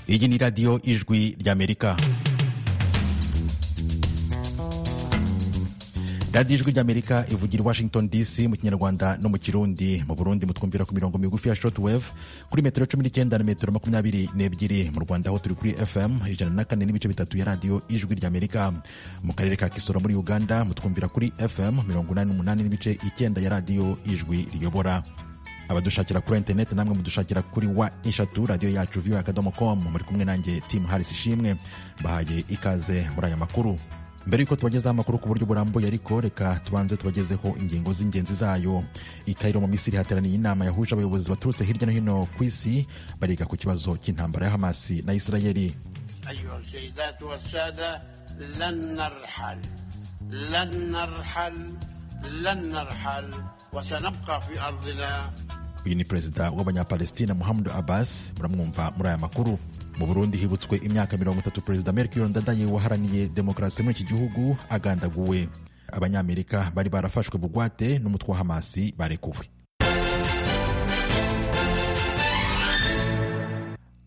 iyi ni radiyo ijwi ry'amerika radiyo ijwi ry'amerika ivugira i washington dc mu kinyarwanda no mu kirundi mu burundi mutwumvira ku mirongo migufi ya shortwave kuri metero cumi n'icyenda na metero makumyabiri n'ebyiri mu rwanda aho turi kuri fm ijana na kane n'ibice bitatu ya radiyo ijwi ry'amerika mu karere ka kisoro muri uganda mutwumvira kuri fm mirongo inani n'umunani n'ibice icyenda ya radiyo ijwi riyobora abadushakira kuri interineti namwe mudushakira kuri wa eshatu radiyo yacu viyo akadomo komu muri kumwe nanjye timu harisi ishimwe mbahaye ikaze muri aya makuru mbere y'uko tubagezaho amakuru ku buryo burambuye ariko reka tubanze tubagezeho ingingo z'ingenzi zayo i Cairo mu misiri hateraniye inama yahuje abayobozi baturutse hirya no hino ku isi bariga ku kibazo cy'intambara ya hamasi na isirayeli uyu ni perezida w'abanyapalestina muhammad abbas muramwumva muri aya makuru mu burundi hibutswe imyaka mirongo itatu perezida melchior ndadaye waharaniye demokarasi muri iki gihugu agandaguwe abanyamerika bari barafashwe bugwate n'umutwe wa hamasi barekuwe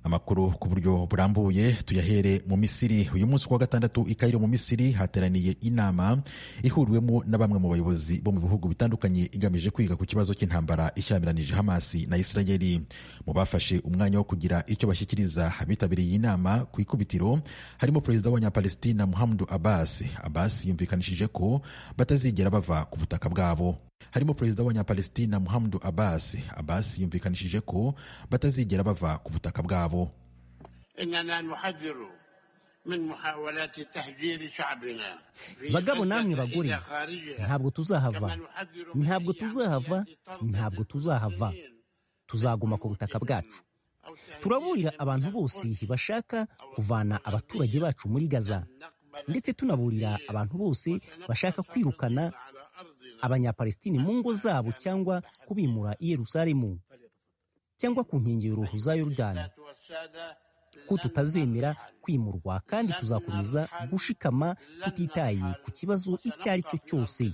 amakuru ku buryo burambuye tuyahere mu misiri uyu munsi kuwa gatandatu i Cairo mu misiri hateraniye inama ihuriwemo na bamwe mu bayobozi bo mu bihugu bitandukanye igamije kwiga ku kibazo cy'intambara ishyamiranyije hamasi na isirayeli mu bafashe umwanya wo kugira icyo bashyikiriza abitabiriye iyi nama ku ikubitiro harimo perezida w'abanyapalestina muhammadu abbas abbas yumvikanishije ko batazigera bava ku butaka bwabo harimo perezida w'abanyapalestina muhammadu abbas abbas yumvikanishije ko batazigera bava ku butaka bwabo bagabo namwe bagore ntabwo tuzahava ntabwo tuzahava ntabwo tuzahava tuzaguma ku butaka bwacu turaburira abantu bose bashaka kuvana abaturage bacu muri gaza ndetse tunaburira abantu bose bashaka kwirukana abanyapalesitini mu ngo zabo cyangwa kubimura i yerusalemu cyangwa ku nkengero za yorudani ko tutazemera kwimurwa kandi tuzakomeza gushikama tutitaye ku kibazo icyo ari cyo cyose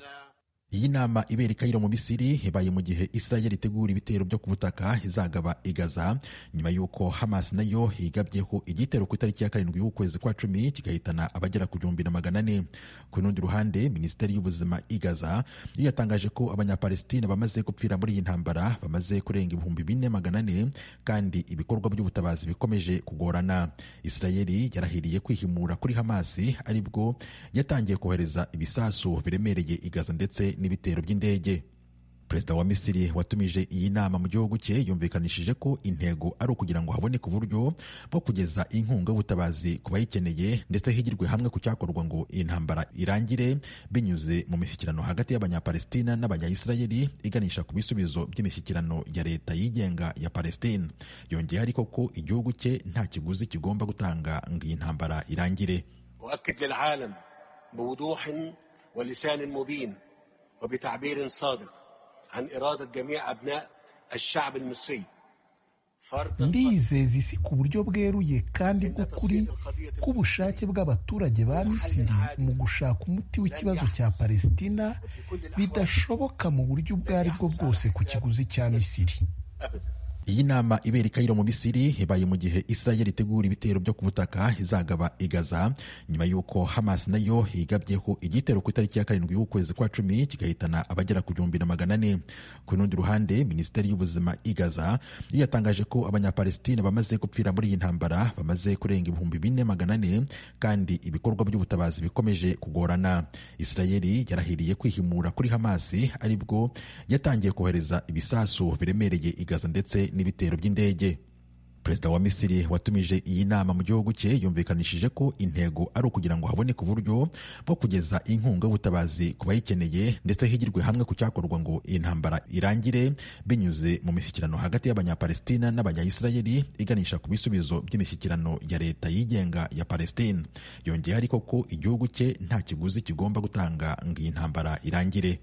iyi nama ibera i Cairo mu Misiri ibaye mu gihe Israel itegura ibitero byo ku butaka izagaba igaza nyuma y'uko Hamas nayo yigabyeho igitero ku itariki ya karindwi y'ukwezi kwa cumi kigahitana abagera ku gihumbi na magana ane ku rundi ruhande minisiteri y'ubuzima igaza yo yatangaje ko abanyapalestina bamaze gupfira muri iyi ntambara bamaze kurenga ibihumbi bine magana ane kandi ibikorwa by'ubutabazi bikomeje kugorana Israel yarahiriye kwihimura kuri Hamas aribwo yatangiye kohereza ibisasu biremereye igaza ndetse n'ibitero by'indege perezida wa misiri watumije iyi nama mu gihugu cye yumvikanishije ko intego ari ukugira ngo haboneke uburyo bwo kugeza inkunga y'ubutabazi ku bayikeneye ndetse higirwe hamwe ku cyakorwa ngo iyi ntambara irangire binyuze mu mishyikirano hagati y'abanyapalestina n'abanyayisirayeli iganisha ku bisubizo by'imishyikirano ya leta yigenga ya palestina yongeye ariko ko igihugu cye nta kiguzi kigomba gutanga ngo iyi ntambara irangire وبتعبير صادق عن إرادة جميع أبناء الشعب المصري ndizeza isi ku buryo bweruye kandi bw'ukuri k'ubushake bw'abaturage ba misiri mu gushaka umuti w'ikibazo cya palesitina bidashoboka mu buryo ubwo aribwo bwose ku kiguzi cya misiri iyi nama ibera i Cairo mu Misiri ibaye mu gihe Israel itegura ibitero byo ku butaka izagaba igaza nyuma y'uko Hamas nayo yigabyeho igitero ku itariki ya karindwi y'ukwezi kwa cumi kigahitana abagera ku gihumbi na magana ane ku rundi ruhande minisiteri y'ubuzima igaza yo yatangaje ko abanyapalestina bamaze gupfira muri iyi ntambara bamaze kurenga ibihumbi bine magana ane kandi ibikorwa by'ubutabazi bikomeje kugorana Israel yarahiriye kwihimura kuri Hamas aribwo yatangiye kohereza ibisasu biremereye igaza ndetse n'ibitero by'indege perezida wa misiri watumije iyi nama mu gihugu cye yumvikanishije ko intego ari ukugira ngo haboneke uburyo bwo kugeza inkunga y'ubutabazi ku bayikeneye ndetse higirwe hamwe ku cyakorwa ngo iyi ntambara irangire binyuze mu mishyikirano hagati y'abanyapalestina n'abanyayisirayeli iganisha ku bisubizo by'imishyikirano ya leta yigenga ya palestina yongeye ariko ko igihugu cye nta kiguzi kigomba gutanga ngo iyi ntambara irangire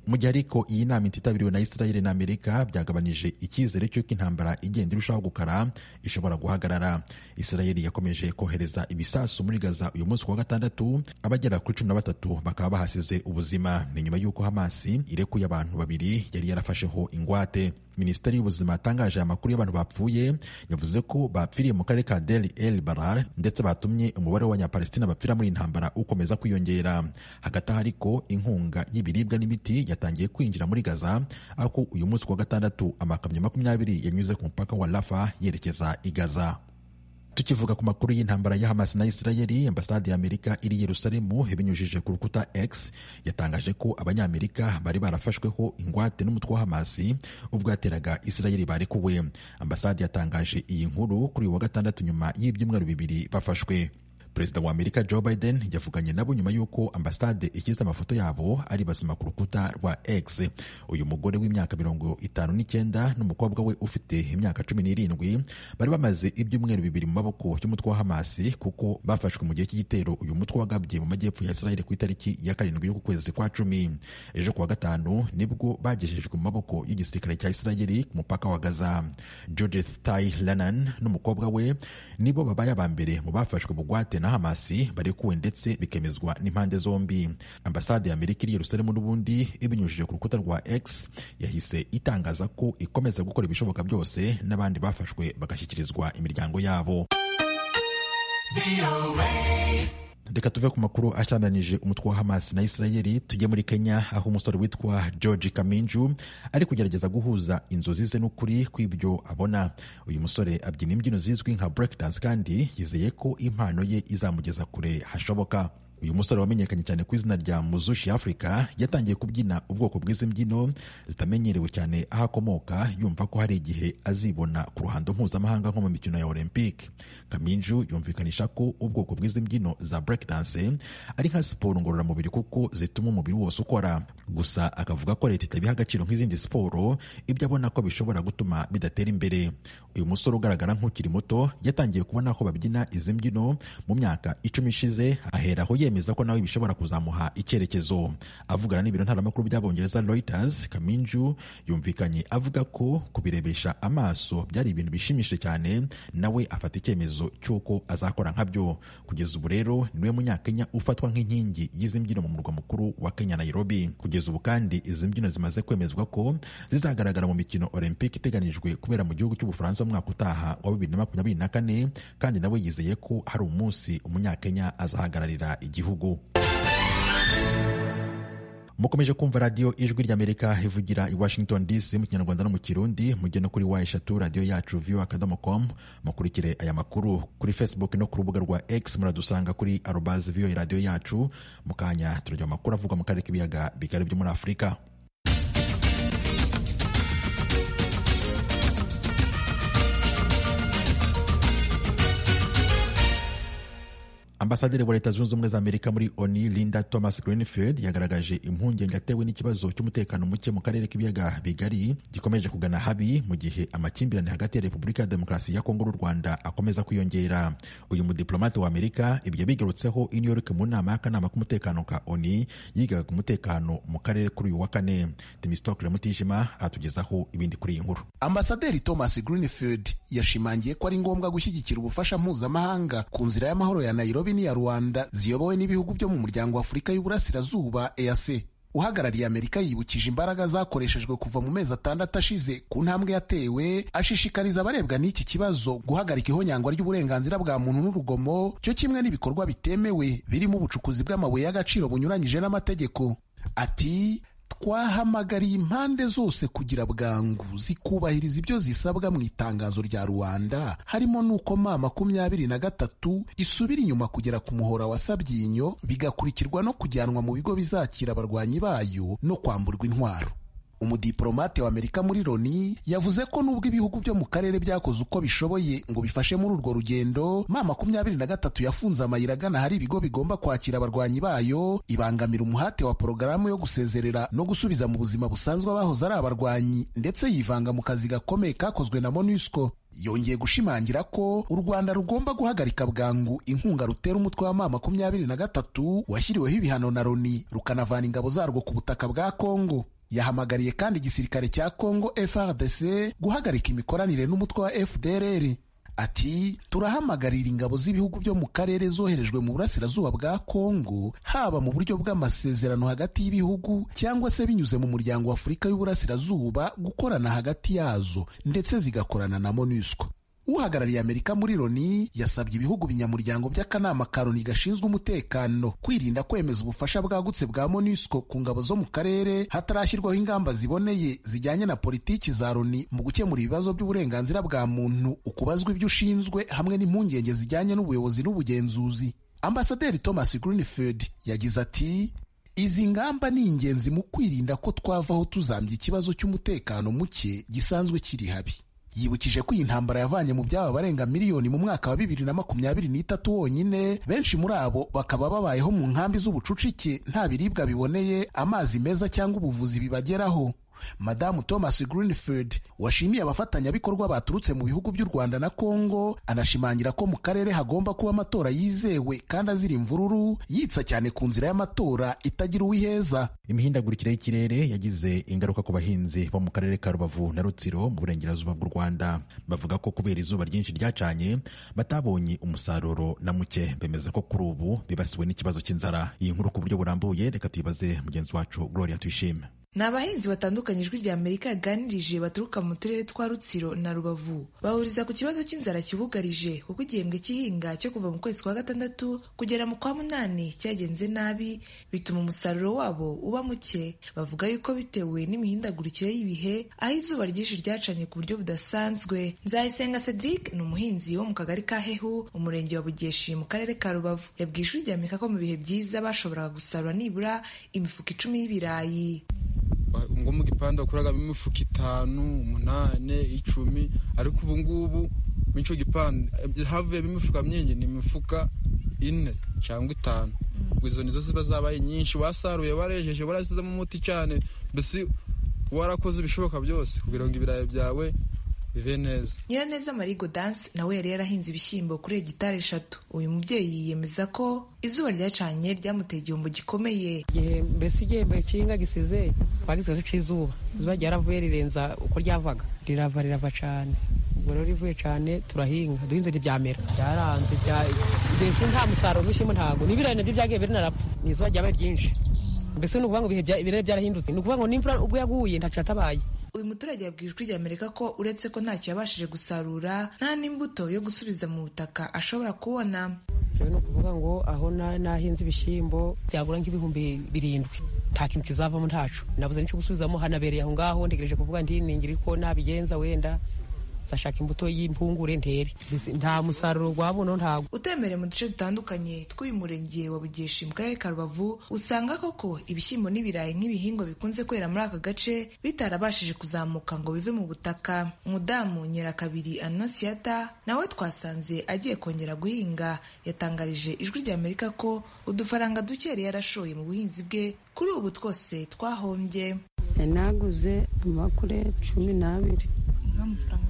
mu gihe ariko iyi nama ititabiriwe na Israel na Amerika byagabanije icyizere cy'uko intambara igenda irushaho gukara ishobora guhagarara Israel yakomeje kohereza ibisasu muri Gaza uyu munsi wa gatandatu abagera kuri cumi na batatu bakaba bahasize ubuzima ni nyuma y'uko Hamas irekuye abantu babiri yari yarafasheho ingwate minisiteri y'ubuzima yatangaje aya makuru y'abantu bapfuye yavuze ko bapfiriye mu karere ka deri el barar ndetse batumye umubare w'abanyapalestina bapfira muri iyi ntambara ukomeza kwiyongera hagati aho ariko inkunga y'ibiribwa n'imiti yatangiye kwinjira muri gaza aho uyu munsi wa gatandatu amakamyo makumyabiri yanyuze ku mupaka wa rafa yerekeza i gaza tukivuga ku makuru y'intambara ya Hamas na Israeli ambasade y'Amerika iri Yerusalemu ibinyujije ku rukuta X yatangaje ko abanyamerika bari barafashweho ingwate n'umutwe wa Hamas ubwo yateraga Israeli barekuwe ambasade yatangaje iyi nkuru kuri wa gatandatu nyuma y'ibyumweru bibiri bafashwe perezida wa Amerika Joe Biden yavuganye nabo nyuma y'uko ambasade ishyize amafoto yabo ari bazima ku rukuta rwa X uyu mugore w'imyaka mirongo itanu n'icyenda n'umukobwa we ufite imyaka cumi n'irindwi bari bamaze ibyumweru bibiri mu maboko y'umutwe wa Hamas kuko bafashwe mu gihe cy'igitero uyu mutwe wagabye mu majyepfo ya Israel ku itariki ya karindwi y'uku kwezi kwa cumi ejo kuwa gatanu nibwo bagejejwe mu maboko y'igisirikare cya Israel ku mupaka wa Gaza Judith Tai Lanan n'umukobwa we nibo babaye aba mbere mu bafashwe bugwate na hamasi barekuwe ndetse bikemezwa n'impande zombi ambasade y'amerika iri yerusalemu n'ubundi ibinyujije ku rukuta rwa x yahise itangaza ko ikomeza gukora ibishoboka byose n'abandi bafashwe bagashyikirizwa imiryango yabo reka tuve ku makuru ashyamiranyije umutwe wa Hamas na Israeli tujye muri Kenya aho umusore witwa George Kaminju ari kugerageza guhuza inzozi ze n'ukuri kw'ibyo abona uyu musore abyina imbyino zizwi nka break dance kandi yizeye ko impano ye izamugeza kure hashoboka uyu musore wamenyekanye cyane ku izina rya muzushi africa yatangiye kubyina ubwoko bw'izi mbyino zitamenyerewe cyane aho akomoka yumva ko hari igihe azibona ku ruhando mpuzamahanga nko mu mikino ya olympic kaminju yumvikanisha ko ubwoko bw'izi mbyino za breakdance ari nka siporo ngororamubiri kuko zituma umubiri wose ukora gusa akavuga ko leta itabiha agaciro nk'izindi siporo ibyo abona ko bishobora gutuma bidatera imbere uyu musore ugaragara nk'ukiri muto yatangiye kubona ko babyina izi mbyino mu myaka icumi ishize aheraho ye yemeza ko nawe bishobora kuzamuha icyerekezo avugana n'ibiro ntaramakuru by'abongereza Reuters Kaminju yumvikanye avuga ko kubirebesha amaso byari ibintu bishimishije cyane nawe afata icyemezo cy'uko azakora nkabyo kugeza ubu rero niwe munyakenya ufatwa nk'inkingi y'izi mbyino mu murwa mukuru wa Kenya Nairobi kugeza ubu kandi izi mbyino zimaze kwemezwa ko zizagaragara mu mikino Olympic iteganijwe kubera mu gihugu cy'Ubufaransa mu mwaka utaha wa 2024 kandi nawe yizeye ko hari umunsi umunyakenya azahagararira igihugu mukomeje kumva radiyo ijwi ry'amerika ivugira i washington dc mu kinyarwanda no mu kirundi mujye no kuri wa eshatu radiyo yacu viyo akadomo com mukurikire aya makuru kuri facebook no ku rubuga rwa x muradusanga kuri arobazi viyo radiyo yacu mu kanya turajya amakuru avugwa mu karere k'ibiyaga bigari byo muri afurika ambasaderi wa leta zunze ubumwe za amerika muri oni linda thomas greenfield yagaragaje impungenge atewe n'ikibazo cy'umutekano muke mu karere k'ibiyaga bigari gikomeje kugana habi mu gihe amakimbirane hagati ya repubulika ya demokarasi ya kongo n'u rwanda akomeza kwiyongera uyu mudiplomate wa amerika ibyo bigarutseho i new york mu nama y'akanama k'umutekano ka oni yigaga ku mutekano mu karere kuri uyu wa kane temistokle mutijima aratugezaho ibindi kuri iyi nkuru ambasaderi thomas greenfield yashimangiye ko ari ngombwa gushyigikira ubufasha mpuzamahanga ku nzira y'amahoro ya nairobi n'iya rwanda ziyobowe n'ibihugu byo mu muryango w'afurika y'uburasirazuba EAC uhagarariye amerika yibukije imbaraga zakoreshejwe kuva mu mezi atandatu ashize ku ntambwe yatewe ashishikariza abarebwa n'iki kibazo guhagarika ihonyangwa ry'uburenganzira bwa muntu n'urugomo cyo kimwe n'ibikorwa bitemewe birimo ubucukuzi bw'amabuye y'agaciro bunyuranyije n'amategeko ati twahamagariye impande zose kugira bwangu zikubahiriza ibyo zisabwa mu itangazo rya rubanda harimo n'uko ma makumyabiri na gatatu isubira inyuma kugera ku muhora wa sabyinyo bigakurikirwa no kujyanwa mu bigo bizakira abarwanyi bayo no kwamburwa intwaro umudiplomate wa amerika muri loni yavuze ko nubwo ibihugu byo mu karere byakoze uko bishoboye ngo bifashe muri urwo rugendo ma makumyabiri na gatatu yafunze amayira agana hari ibigo bigomba kwakira abarwanyi bayo ibangamira umuhate wa porogaramu yo gusezerera no gusubiza mu buzima busanzwe abahoze ari abarwanyi ndetse yivanga mu kazi gakomeye kakozwe na monusco yongeye gushimangira ko u rwanda rugomba guhagarika bwangu inkunga rutera umutwe wa ma makumyabiri na gatatu washyiriweho ibihano na loni rukanavana ingabo zarwo ku butaka bwa kongo yahamagariye kandi igisirikare cya Congo FRDC guhagarika imikoranire n'umutwe wa FDLR ati turahamagarira ingabo z'ibihugu byo mu karere zoherejwe mu burasirazuba bwa kongo haba mu buryo bw'amasezerano hagati y'ibihugu cyangwa se binyuze mu muryango w'afurika y'uburasirazuba gukorana hagati yazo ndetse zigakorana na monusco uhagarariye amerika muri loni yasabye ibihugu binyamuryango by'akanama ka loni gashinzwe umutekano kwirinda kwemeza ubufasha bwagutse bwa monusco ku ngabo zo mu karere hatarashyirwaho ingamba ziboneye zijyanye na politiki za loni mu gukemura ibibazo by'uburenganzira bwa muntu ukubazwa ibyo ushinzwe hamwe n'impungenge zijyanye n'ubuyobozi n'ubugenzuzi ambasaderi thomas greenfield yagize ati izi ngamba ni ingenzi mu kwirinda ko twavaho tuzambye ikibazo cy'umutekano muke gisanzwe kiri habi yibukije ko iyi ntambara yavanye mu byaba barenga miliyoni mu mwaka wa bibiri na makumyabiri n'itatu wonyine benshi muri abo bakaba babayeho mu nkambi z'ubucucike nta biribwa biboneye amazi meza cyangwa ubuvuzi bibageraho madamu thomas greenfield washimiye abafatanyabikorwa baturutse mu bihugu by'u rwanda na congo anashimangira ko mu karere hagomba kuba amatora yizewe kandi azira imvururu yitsa cyane ku nzira y'amatora itagira uwiheza imihindagurikire y'ikirere yagize ingaruka ku bahinzi bo mu karere ka rubavu na rutsiro mu burengerazuba bw'u rwanda bavuga ko kubera izuba ryinshi ryacanye batabonye umusaruro na muke bemeza ko kuri ubu bibasiwe n'ikibazo cy'inzara iyi nkuru ku buryo burambuye reka tuyibaze mugenzi wacu gloria tuyishime ni abahinzi batandukanye ijwi rya amerika yaganirije baturuka mu turere twa rutsiro na rubavu bahuriza ku kibazo cy'inzara kibugarije kuko igihembwe cy'ihinga cyo kuva mu kwezi kwa gatandatu kugera mu kwa munani cyagenze nabi bituma umusaruro wabo uba muke bavuga yuko bitewe n'imihindagurikire y'ibihe aho izuba ryinshi ryacanye ku buryo budasanzwe nzayisenga cedric ni umuhinzi wo mu kagari ka hehu umurenge wa bugeshi mu karere ka rubavu yabwiye ijwi rya amerika ko mu bihe byiza bashoboraga gusarura nibura imifuka icumi y'ibirayi ngo mu gipanda bakoragamo imifuka itanu umunani icumi ariko ubu ngubu muri icyo gipanda havuyemo imifuka myinshi ni imifuka ine cyangwa itanu izo nizo ziba zabaye nyinshi wasaruye warejeje warasizemo umuti cyane mbese warakoze ibishoboka byose kugira ngo ibirayi byawe bibe neza nyiraneza marigo danse nawe yari yarahinze ibishyimbo kuri hegitari eshatu uyu mubyeyi yiyemeza ko izuba ryacanye ryamuteye igihombo gikomeye mbese igihembo cy'ihinga gisize twagize cy'izuba izuba ryaravuye rirenza uko ryavaga rirava rirava cyane ubwo rero rivuye cyane turahinga duhinze ntibyamera byaranze mbese nta musaruro w'ibishyimbo ntabwo n'ibirayi nabyo byagiye birinarapfa ni izuba ryabaye ryinshi mbese ni ukuvuga ngo ibihe byarahindutse ni ukuvuga ngo n'imvura ubwo yaguye ntacyo yatabaye uyu muturage yabwiye ijwi rya amerika ko uretse ko ntacyo yabashije gusarura nta n'imbuto yo gusubiza mu butaka ashobora kubona rero ni ukuvuga ngo aho nahinze ibishyimbo byagura nk'ibihumbi birindwi nta kintu kizavamo ntacu nabuze n'icyo gusubizamo hanabereye aho ngaho ntegereje kuvuga ndiningiri ko nabigenza wenda zashaka imbuto y'impungure ntere nta musaruro wabuno ntabwo utembereye mu duce dutandukanye tw'uyu murenge wa bugeshi mu karere ka rubavu usanga koko ibishyimbo n'ibirayi nk'ibihingwa bikunze kwera muri aka gace bitarabashije kuzamuka ngo bive mu butaka umudamu nyirakabiri anosiyata nawe twasanze agiye kongera guhinga yatangarije ijwi rya amerika ko udufaranga duke yari yarashoye mu buhinzi bwe kuri ubu twose twahombye yanaguze amakure cumi n'abiri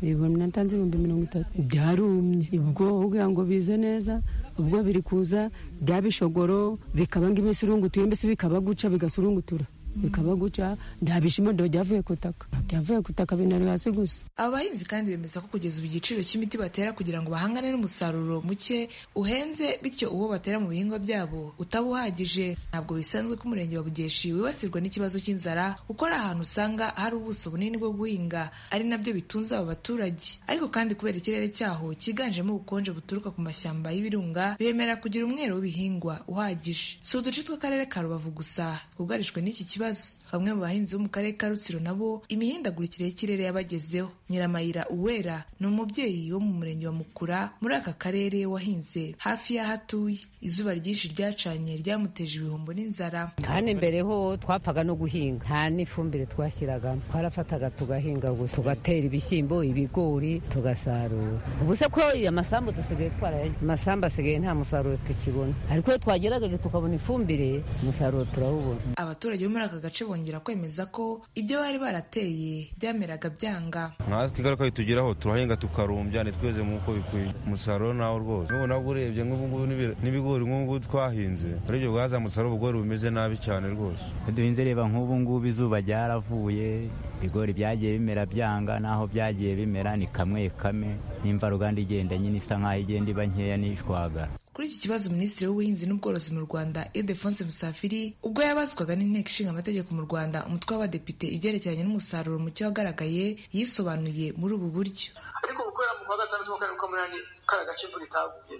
ibihumbi natanze ibihumbi mirongo itatu byarumye ubwo kugira ngo bize neza ubwo biri kuza byabishogoro bikaba nk'iminsi urungutuye mbese bikaba guca bigasurungutura bikaba guca nta bishimo ndo byavuye ku itaka byavuye ku itaka binari hasi gusa aba bahinzi kandi bemeza ko kugeza ubu igiciro cy'imiti batera kugira ngo bahangane n'umusaruro muke uhenze bityo uwo batera mu bihingwa byabo utaba uhagije ntabwo bisanzwe ko umurenge wa bugeshi wibasirwa n'ikibazo cy'inzara kuko ari ahantu usanga hari ubuso bunini bwo guhinga ari nabyo bitunze aba baturage ariko kandi kubera ikirere cyaho cyiganjemo ubukonje buturuka ku mashyamba y'ibirunga bemera kugira umwero w'ibihingwa uhagije si uduce tw'akarere ka rubavu gusa twugarijwe n'iki kibazo bamwe mu bahinzi bo mu karere ka rutsiro nabo imihindagurikire y'ikirere yabagezeho nyiramayira uwera ni umubyeyi wo mu murenge wa mukura muri aka karere wahinze hafi y'aho atuye izuba ryinshi ryacanye ryamuteje ibihombo n'inzara kandi mbere ho twapfaga no guhinga nta n'ifumbire twashyiragamo twarafataga tugahinga gusa tugatera ibishyimbo ibigori tugasarura ubu se ko amasambu dusigaye twarayagira amasambu asigaye nta musaruro tukibona ariko iyo twagerageje tukabona ifumbire umusaruro turawubona abaturage bo muri aka gace bongera kwemeza ko ibyo bari barateye byameraga byanga natwe ingaruka bitugeraho turahinga tukarumbya ntitweze nk'uko bikwiye umusaruro nawo rwose n'ubu nabwo urebye nk'ubungubu n'ibigori nk'ubu twahinze urebye bwazamutse ari ubugori bumeze nabi cyane rwose duhinze reba nk'ubungubu izuba ryaravuye ibigori byagiye bimera byanga n'aho byagiye bimera ni kamwe kame n'imvaruganda igenda nyine isa nk'aho igenda iba nkeya n'ishwagara kuri iki kibazo minisitiri w'ubuhinzi n'ubworozi mu rwanda ildefonse musafiri ubwo yabazwaga n'inteko ishinga amategeko mu rwanda umutwe w'abadepite ibyerekeranye n'umusaruro muke wagaragaye yisobanuye muri ubu buryo ariko gukorera mu kwa gatandatu wa karindwi k'umunani kari agace imvura itaguye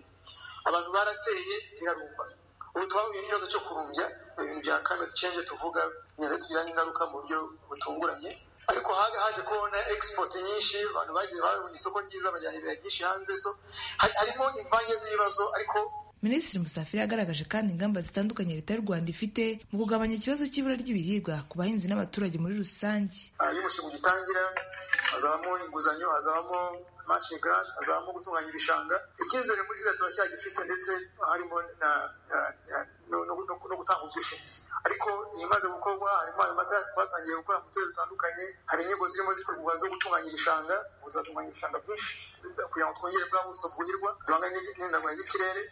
abantu barateye birarumba ubu twahuye n'ikibazo cyo kurumbya ibintu bya climate change tuvuga bigenda tugiraho ingaruka mu buryo butunguranye ariko haje kubona export nyinshi abantu bagiye babona isoko ryiza bajyana ibirayi byinshi hanze so harimo imvange z'ibibazo ariko Minisitiri Musafiri yagaragaje kandi ingamba zitandukanye leta y'u Rwanda ifite mu kugabanya ikibazo cy'ibura ry'ibiribwa ku bahinzi n'abaturage muri rusange iyo umushinga ugitangira hazabamo inguzanyo hazabamo matching grant hazabamo gutunganya ibishanga icyizere muri leta turacyagifite ndetse harimo na no gutanga ubwishingizi ariko ibimaze gukorwa harimo ayo matarasi twatangiye gukora mu turere dutandukanye hari inyigo zirimo zitegurwa zo gutunganya ibishanga ubu turatunganya ibishanga byinshi kugira ngo twongere bwa buso bwuhirwa duhangane n'ihindagurika ry'ikirere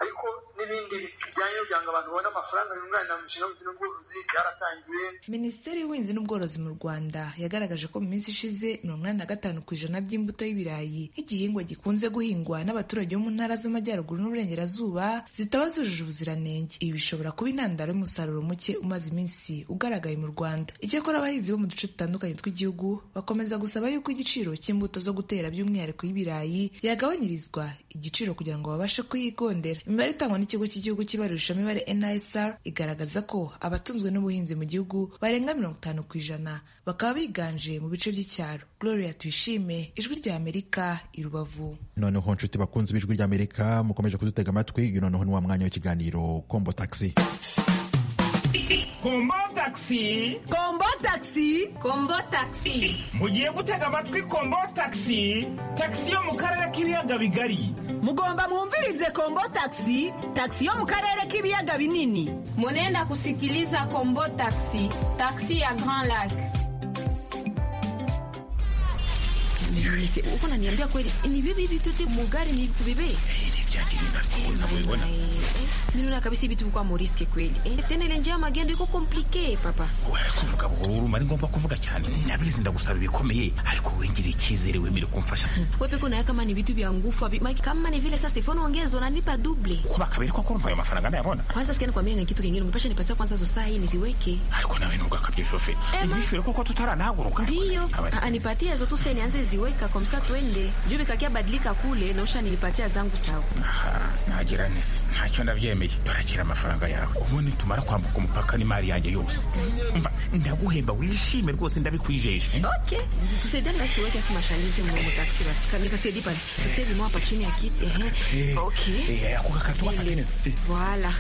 ariko n'ibindi bijyanye byanga abantu babona amafaranga yunganira mu mishinga y'ubuhinzi n'ubworozi byaratangiye minisiteri y'ubuhinzi n'ubworozi mu rwanda yagaragaje ko mu minsi ishize mirongo inani na gatanu ku ijana by'imbuto y'ibirayi nk'igihingwa gikunze guhingwa n'abaturage bo mu ntara z'amajyaruguru n'uburengerazuba zitaba zujuje ubuziranenge ibi bishobora kuba intandaro y'umusaruro muke umaze iminsi ugaragaye mu rwanda icyakora abahinzi bo mu duce dutandukanye tw'igihugu bakomeza gusaba yuko igiciro cy'imbuto zo gutera by'umwihariko y'ibirayi yagabanyirizwa igiciro kugira ngo babashe kuyigondera imibare itangwa n'ikigo cy'igihugu cy'ibarurishamibare nisr igaragaza ko abatunzwe n'ubuhinzi mu gihugu barenga mirongo itanu ku ijana bakaba biganje mu bice by'icyaro gloria tuyishime ijwi rya amerika i rubavu noneho nshuti bakunzi b'ijwi rya amerika mukomeje kudutega amatwi uyu noneho ni wa mwanya w'ikiganiro kombo taxi kombo taxi kombo taxi kombo taxi mugiye gutega amatwi kombo taxi taxi yo mu karere k'ibiyaga bigari mugomba mwumvirize kombo taxi taxi yo mu karere k'ibiyaga binini munenda kusikiliza kombo taxi taxi ya grand lac uko naniambia kweli ni vipi vitote mugari ni vipi unavyoiona ninaona kabisa ibitu kwa moriske kweli eh? tena ile njia ya magendo iko komplike papa wewe kuvuga buhoro urumva ni ngombwa kuvuga cyane ndabizi ndagusaba ibikomeye ariko wengire icyizere wemere kumfasha wewe peko nayo kama ni vitu vya ngufu abi Mike, kama ni vile sasa ifoni ongeza unanipa double uko bakabiri kwa kumva ayo mafaranga ndayabona kwanza sikia nikwambia na kitu kingine ungepasha nipatia kwanza zo saa hii niziweke ariko nawe ntugakabye shoferi ndishire koko tutaranahaguruka ndio anipatie zo tu sasa nianze ziweka kwa msa twende juu bikakia badilika kule na usha nilipatia zangu sawa ntagira nisi ntacyo ndabyemeye barakira amafaranga yawe ubundi tumara kwambuka umupaka n'imari yanjye yose mva ndaguhemba wishime rwose ndabikwijeje okay tusaidane basi tuweke asi mashangizi mu mutaxi basi kanikasaidi pale tutie limao hapa chini ya kiti ehe okay ako gakatu gafateneza voila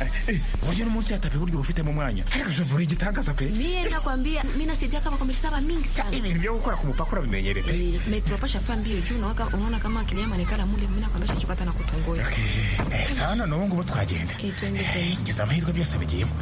buryo n'umunsi yatape buryo ubufitemo umwanya ariko shavura igitangaza pe mie nakwambia mi nasaidia kama kwa mirisaba mingi sana ibintu byo gukora ku mupaka urabimenyere pe metropasha fa mbio juu nawaka unaona kama akili yamanekana mule mi nakwambia chachukata na kutongoya okay saa none ubu ngubu twagenda ngize amahirwe byose bigiyemo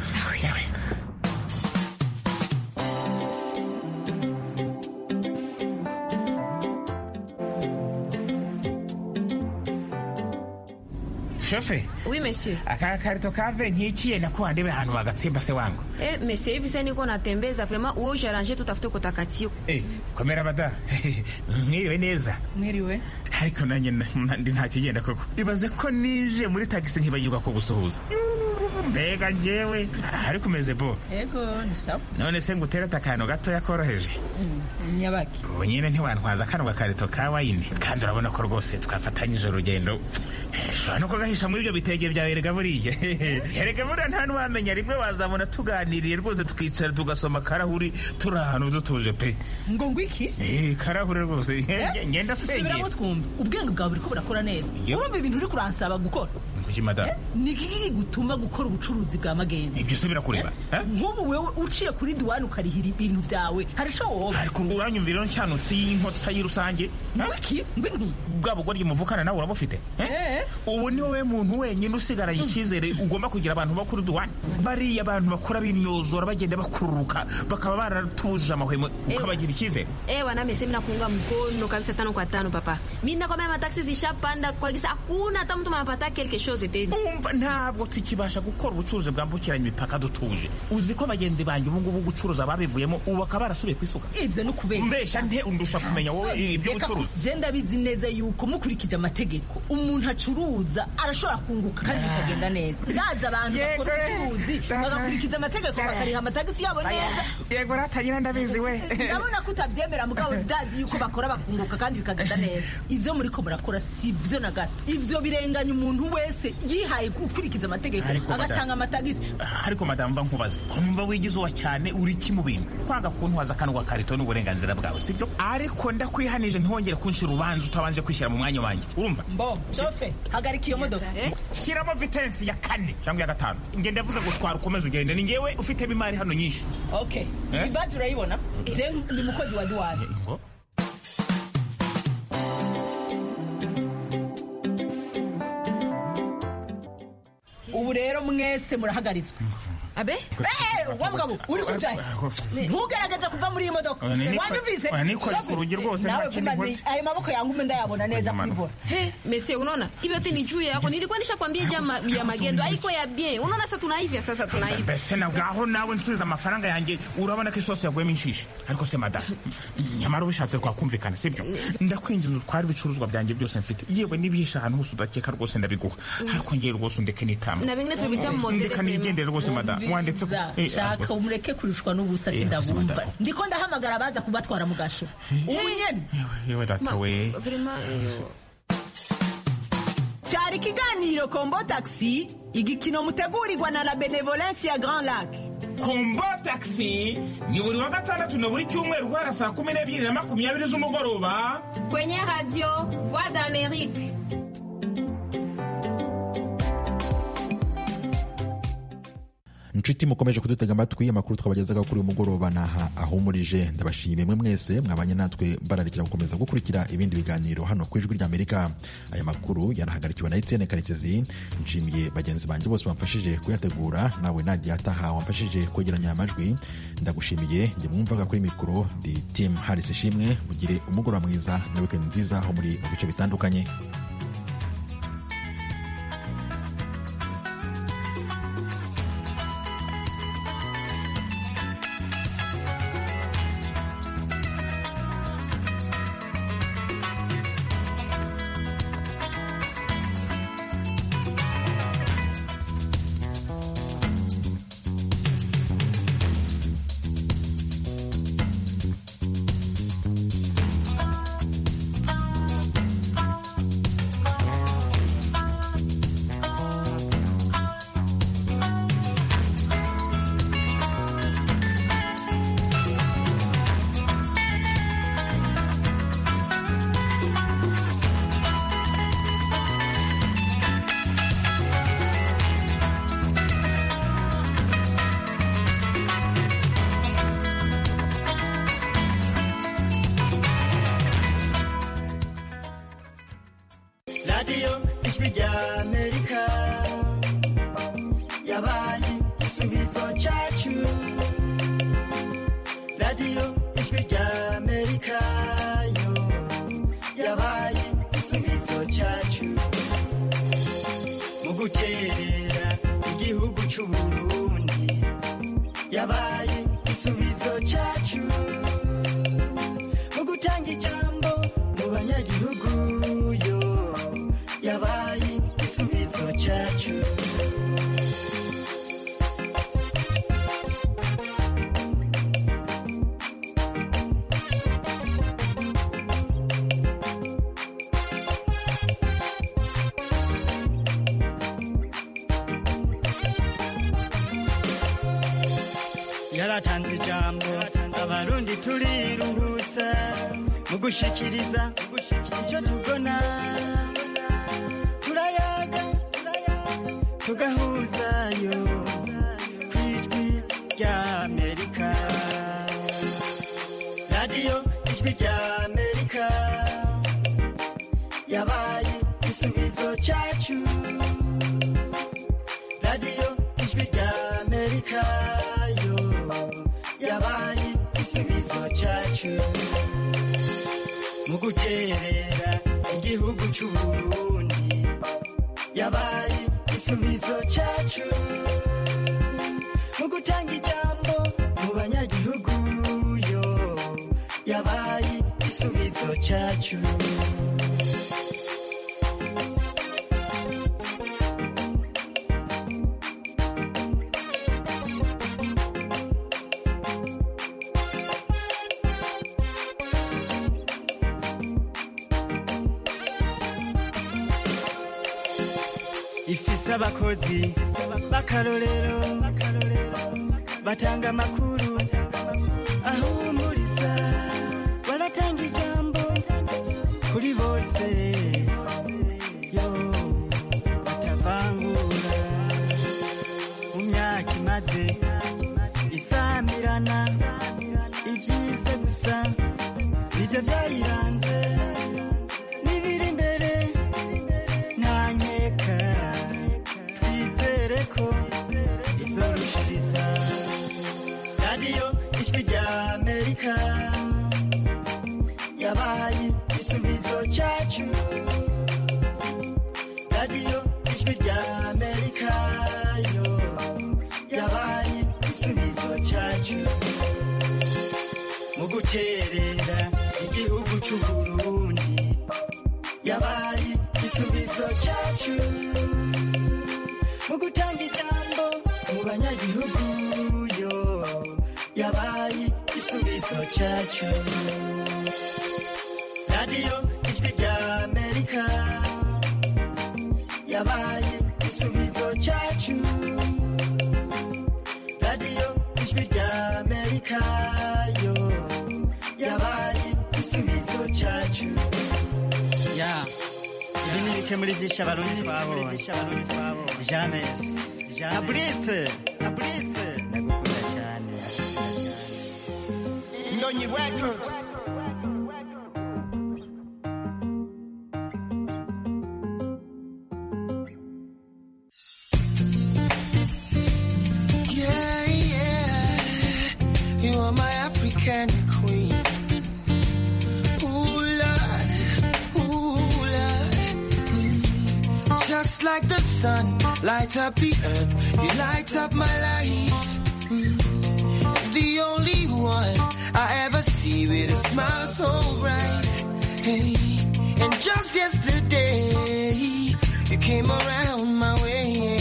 shofe oui monsieur aka karito kave nkikiye nakuwandebe ahantu wagatsimba se wangu eh monsieur hivi niko natembeza vraiment uwe ujaranje tutafute kutakatiyo eh komera bada mwiriwe neza mwiriwe ariko nanjye ndi ntakigenda koko ibaze ko nije muri tagisi nkibagirwa ko gusuhuza mbega njyewe ariko umeze bo yego ni sawa none se ngutereta akantu gatoya koroheje nyabaki ubu nyine ntiwantwaza kano gakarito ka wayine kandi urabona ko rwose twafatanyije urugendo ushobora no kugahisha muri ibyo bitenge byawe erega buriya erega buriya nta n'uwamenya rimwe wazabona tuganiriye rwose tukicara tugasoma karahuri turi ahantu dutuje pe ngo ngo iki eh karahuri rwose ngenda sengera ubwenge bwawe buri ko burakora neza urumva ibintu uri kuransaba gukora kuki madamu ni iki gutuma gukora ubucuruzi bwa magendu ibyo usubira kureba nk'ubu wewe uciye kuri duwani ukarihira ibintu byawe harashoboka ariko ngo uranyumvira ino nshyanutsi y'inkotsa y'irusange wiki wiki bwa bugoryi muvukana nawe urabufite Eh? ubu ni wowe muntu wenyine usigaranye icyizere ugomba kugira abantu bakuru duwani bariya abantu bakora binyozora bagenda bakururuka bakaba baratuje amahwemo ukabagira icyizere Ewa nami sisi nakuunga mkono kabisa tano kwa tano papa. Mimi nakwambia mataxi zishapanda kwa kisa hakuna hata mtu anapata quelque chose tena. umva ntabwo tukibasha gukora ubucuruzi bwambukiranya imipaka dutuje uzi ko bagenzi banjye ubu ngubu gucuruza babivuyemo ubu bakaba barasubiye ku isuka ibyo ni ukubera mbeshya nte undusha kumenya wowe ibyo gucuruza genda bizi neza yuko mukurikije amategeko umuntu acuruza arashobora kunguka kandi bikagenda neza ndaza abantu bakora ubucuruzi bagakurikiza amategeko bakariha amatagisi yabo neza yego ratagira ndabizi we ndabona ko utabyemera mugabo ndazi yuko bakora bakunguka kandi bikagenda neza ibyo muri ko murakora si byo na gato ibyo birenganya umuntu wese yihaye gukurikiza amategeko Ariko madam- agatanga amatagisi ariko madamu mba nkubaze nkumva wigize uwa cyane uri iki mu bintu kwanga kuntuhaza akantu gakarito ni uburenganzira bwawe sibyo ariko ndakwihanije ntihongere kunshira urubanza utabanje kwishyira mu mwanya wanjye urumva mbo shofe hagarika iyo modoka shyiramo vitensi ya kane cyangwa iya gatanu nge ndavuze gutwara ukomeze ugende ni ngewe ufitemo imari hano nyinshi okay Eh? iyi baji urayibona je ni umukozi wa duwani ubu rero mwese murahagaritswe abe wa mugabo uri kujaye ntugaragaze kuva muri iyi modoka Oya, ni niko- wanyumvise oya, nikoreye ku rugi rwose, nta nawe kindi kumva nkoze. ayo maboko yangu ume ndayabona neza Imanuka. kubivura He, mese unaona? Hiyo yote ni juu yako. Nilikuwa nishakwambia jama ya magendo haiko ya bien. Unaona sasa tunaivya sasa tunaivya. mbese na ngaho nawe nsubiza amafaranga yanjye urabona ko isosi yaguyemo inshishi ariko se madamu nyamara ubishatse twakumvikana sibyo ndakwinjiza utwara ibicuruzwa byanjye byose mfite yewe n'ibihishe ahantu hose udakeka rwose ndabiguha ariko ngewe rwose undeke n'itama Na bengine tulibita mu modele ndeka nigendere rwose madamu wanditse Za, Eh, shaka ah, umureke kurushwa n'ubusa Eh, sindabumva madame. ndiko ndahamagara abaza kubatwara mu gasho ubu nyene yewe data we cyari ikiganiro kombo taxi igikino mutegurirwa na la benevolence ya grand lac kombo taxi ni buri wa gatandatu na buri cyumweru guhera saa kumi n'ebyiri na makumyabiri z'umugoroba Kwenye radio Voix d'Amérique. inshuti mukomeje kudutega amatwi amakuru twabagezaga kuri uyu mugoroba naha ahumurije ndabashimiye mwe mwese mwabanye natwe mbararikira gukomeza gukurikira ibindi biganiro hano ku ijwi ry'amerika aya makuru yarahagarikiwe na etienne karekezi nshimiye bagenzi banjye bose bamfashije kuyategura nawe nadia ataha wamfashije kwegeranya aya majwi ndagushimiye njye mwumvaga kuri mikoro ndi tim haris ishimwe mugire umugoroba mwiza na wikendi nziza aho muri mu bice bitandukanye radiyo ijwi ry'amerika yabaye igisubizo cyacu radiyo ijwi ry'amerika yo yabaye igisubizo cyacu mu guterera igihugu cy'u Burundi yabaye igisubizo cyacu mu gutanga ijambo mu banyagihugu yo yabaye igisubizo cyacu yaratanze ijambo abarundi turiruhutsa mu gushikiriza icyo tubona turayaga tugahuzayo ku ijwi rya amerika radiyo ijwi rya amerika yabaye igisubizo cyacu radiyo ijwi rya amerika yo yabaye igisubizo cyacu mu guterera igihugu cy'u Burundi yabaye igisubizo cyacu mu gutanga ijambo mu banyagihugu yo yabaye igisubizo cyacu ifise abakozi b'akarorero batanga amakuru ahumuriza baratanga ijambo kuri bose yo batavangura mu myaka imaze isamirana ibyiza gusa nibyo byayiranze n'ibiri imbere ntanyeka twizere ko izorushiriza radiyo ijwi rya amerika yabaye igisubizo cyacu radiyo ijwi rya amerika yo yabaye igisubizo cyacu mu guterera igihugu cy'u Burundi yabaye igisubizo cyacu mu gutanga ijambo mu banyagihugu yo yabaye igisubizo cyacu radiyo ijwi rya amerika yabaye igisubizo cyacu radiyo ijwi rya amerika yo yabaye igisubizo cyacu ya ibi ni bike muri byinshi abarundi twabonye james abrise abrise ndagukunda cyane ndonyi records Yeah, yeah. You are my African queen. Ooh, Lord. Ooh, Lord. Mm. Just like the sun, light up the earth. You light up my life. Mm. The only one I ever see with a smile so bright. Hey. And just yesterday, you came around my way.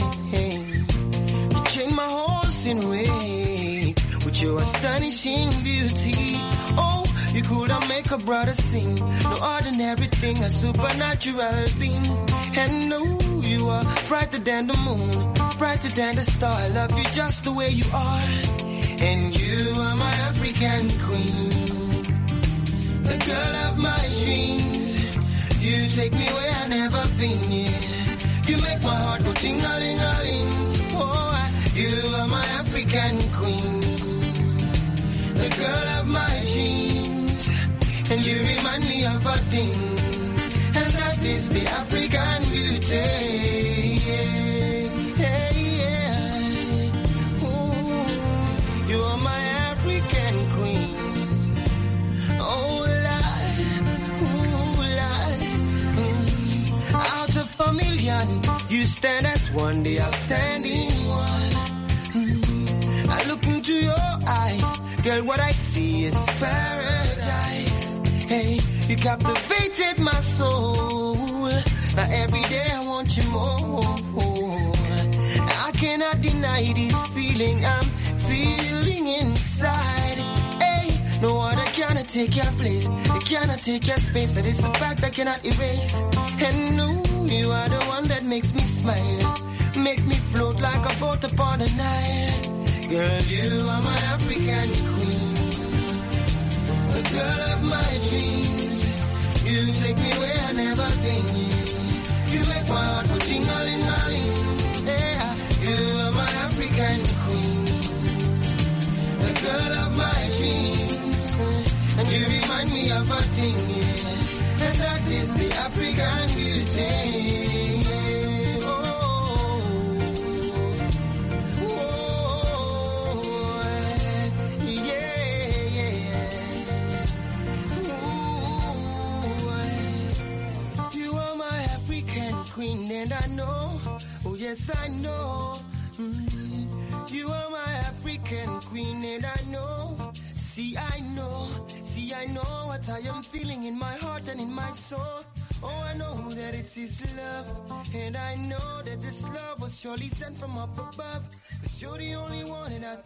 You changed my horse in way with your astonishing beauty. Oh, you could have make a brother sing. No ordinary thing, a supernatural being. And no, you are brighter than the moon, brighter than the star. I love you just the way you are. And you are my African queen, the girl of my dreams. You take me where I've never been. Yeah. You make my heart go ting a ling a ling. Oh, I, you are my African queen, the girl of my dreams, and you remind me of a thing, and that is the African beauty. Yeah, yeah, yeah. Ooh, you are my African queen. Oh, Lord, ooh, Lord. Out of a million, you stand as one, the outstanding one. Mm. I look into your eyes, girl, what I see is paradise. Hey, you captivated my soul. Now every day I want you more. I cannot deny this feeling I'm feeling inside. Hey, no other cannot take your place. It cannot take your space. That is a fact I cannot erase. And no, you are the one that makes me smile. Make me float like a boat upon the Nile. Girl, you are my African queen. The girl of my dreams. You take me where I've never been. You make my heart go ting a ling a ling. Yeah. African we are fighting, yeah. and that is the African beauty. yeah. Oh, oh, yeah, yeah. Ooh, you are my African queen, and I know, oh yes I know. Mm, You are my African queen, and I know. See, I know, see, I know what I am feeling in my heart and in my soul. Oh, I know that it is love, and I know that this love was surely sent from up above. Cause you're the only one, and I.